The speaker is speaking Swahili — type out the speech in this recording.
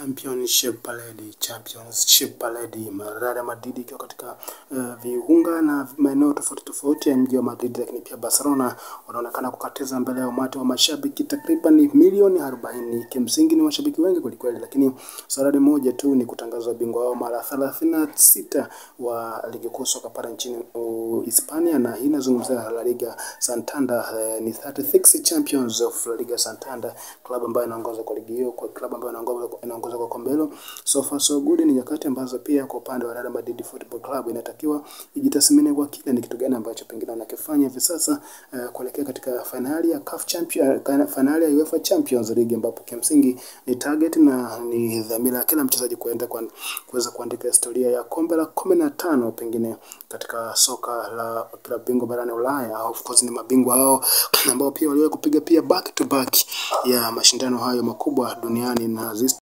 Championship Parade, Championship Parade, Real Madrid ikiwa katika uh, viunga na maeneo tofauti tofauti ya mji wa Madrid, lakini pia Barcelona wanaonekana kukatiza mbele ya umati wa mashabiki takriban milioni 40. Kimsingi ni mashabiki wengi kwelikweli, lakini saradi moja tu ni kutangazwa bingwa wao mara 36 wa ligi kuu soka pale nchini Hispania, na hii inazungumzia La Liga Santander. Uh, ni 36 champions of La Liga Santander, klabu ambayo inaongoza kwa ligi hiyo, kwa klabu ambayo inaongoza inaongoza kwa kombe hilo. So far so good, ni nyakati ambazo pia kwa upande wa Real Madrid Football Club inatakiwa ijitathmini kwa kina ni kitu gani ambacho pengine wanakifanya hivi sasa uh, kuelekea katika finali ya CAF Champion, uh, finali ya UEFA Champions League ambapo kimsingi ni target na ni dhamira ya kila mchezaji kuenda kwa kuweza kuandika historia ya kombe la kumi na tano pengine katika soka la klabu bingwa barani Ulaya. Of course ni mabingwa hao ambao pia waliwahi kupiga pia back to back ya mashindano hayo makubwa duniani na